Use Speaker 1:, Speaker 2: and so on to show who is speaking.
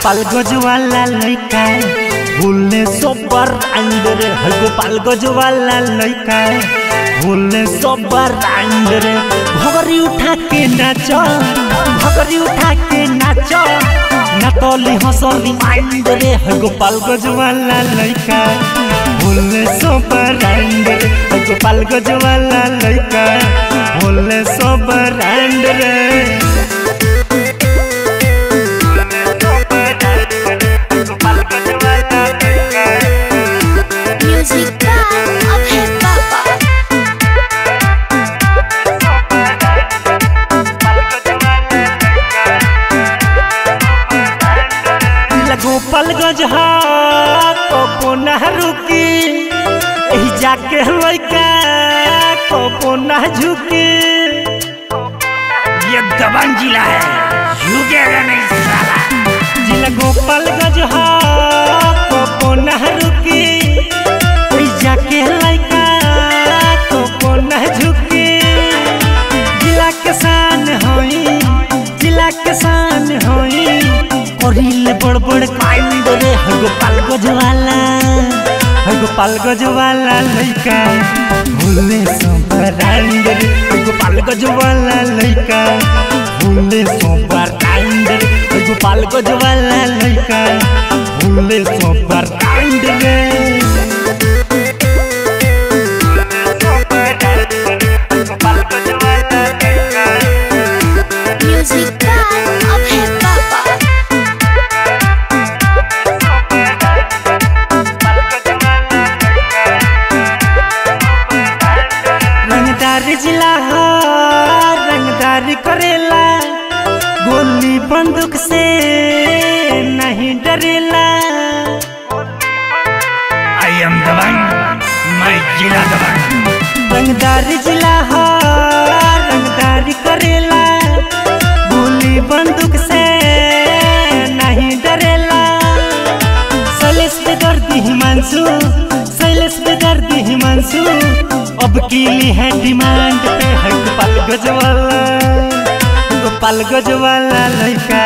Speaker 1: गोपाल गजवाला लइका भूलने सोबर अंडरे है गोपाल गजवाला लइका भूलने सोबर अंडरे भगरी उठा के नाचो भगरी उठा के नाचो नातली हसली अंडरे है गोपाल गजवाला लइका भूलने सोबर अंडरे है गोपाल गजवाला लइका भूलने सोबर अंडरे
Speaker 2: Music by Abhay Baba.
Speaker 1: Gopal गजहा कबो ना रुकी एही जाके लइका कबो ना झुकी
Speaker 3: ये दबंग जिला है झुकेगा नहीं साला
Speaker 1: जिला गोपाल गजहा कबो ना रुकी एही जाके लइका कबो ना झुकी जिला के शान होई जिला के शान होई करिल बड़ बड़ कांड रे है गोपाल गजवाला है गोपाल गजवाला लइका भूले संपरांड रे है गोपाल गजवाला लइका भूले संपरांड रे है गोपाल गजवाला लइका भूले संपरांड रे
Speaker 2: Music by Abhay Baba.
Speaker 1: रंगदार जिला हो रंगदार करेला गोली बंदूक से नहीं डरेला
Speaker 3: आई एम दबंग मैं जिला दबंग
Speaker 1: रंगदार जिला हो रंगदार करेला गोली बंदूक से नहीं डरेला सैलेश पे दर्दी हिमांशु सैलेश पे दर्दी हिमांशु अब की ली है डिमांड पे है गोपाल गजवाला गोपाल गजवाला लड़का